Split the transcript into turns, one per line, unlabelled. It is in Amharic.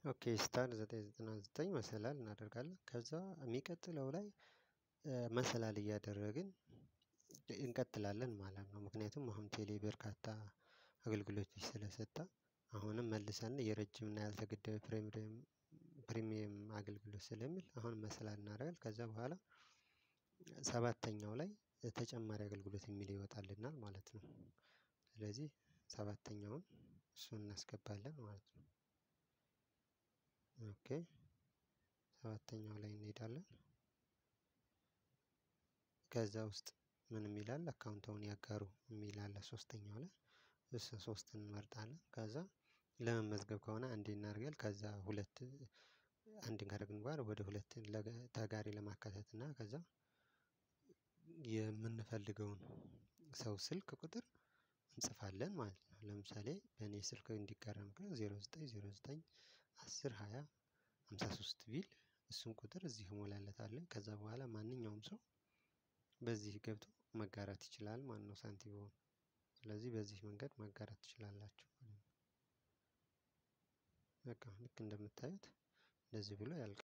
ኦኬ ስታር ዘጠኝ ዘጠና ዘጠኝ መሰላል እናደርጋለን ከዛ የሚቀጥለው ላይ መሰላል እያደረግን እንቀጥላለን ማለት ነው። ምክንያቱም አሁን ቴሌ በርካታ አገልግሎቶች ስለሰጠ አሁንም መልሰን የረጅም እና ያልተገደበ ፕሪሚየም ፕሪሚየም አገልግሎት ስለሚል አሁን መሰላል እናደርጋለን ከዛ በኋላ ሰባተኛው ላይ ተጨማሪ አገልግሎት የሚል ይወጣልናል ማለት ነው። ስለዚህ ሰባተኛውን እሱን እናስገባለን ማለት ነው። ኦኬ ሰባተኛው ላይ እንሄዳለን። ከዛ ውስጥ ምን የሚላል አካውንታውን ያጋሩ የሚል አለ ሶስተኛው ላይ እሱ ሶስትን እንመርጣለን ከዛ ለመመዝገብ ከሆነ አንዴ እናደርጋለን ከዛ ሁለት አንድ ካደረግን በኋላ ወደ ሁለት ተጋሪ ለማካተት እና ከዛ የምንፈልገውን ሰው ስልክ ቁጥር እንጽፋለን ማለት ነው። ለምሳሌ በእኔ ስልክ እንዲጋራ ምክንያት ዜሮ ዘጠኝ ዜሮ ዘጠኝ አስር ሃያ ሃምሳ ሶስት ቢል እሱን ቁጥር እዚህ እሞላለታለሁ ከዛ በኋላ ማንኛውም ሰው በዚህ ገብቶ መጋራት ይችላል ማለት ነው። ሳንቲቦን ስለዚህ በዚህ መንገድ ማጋራት ትችላላችሁ። በቃ ልክ እንደምታዩት እንደዚህ ብሎ ያልቃል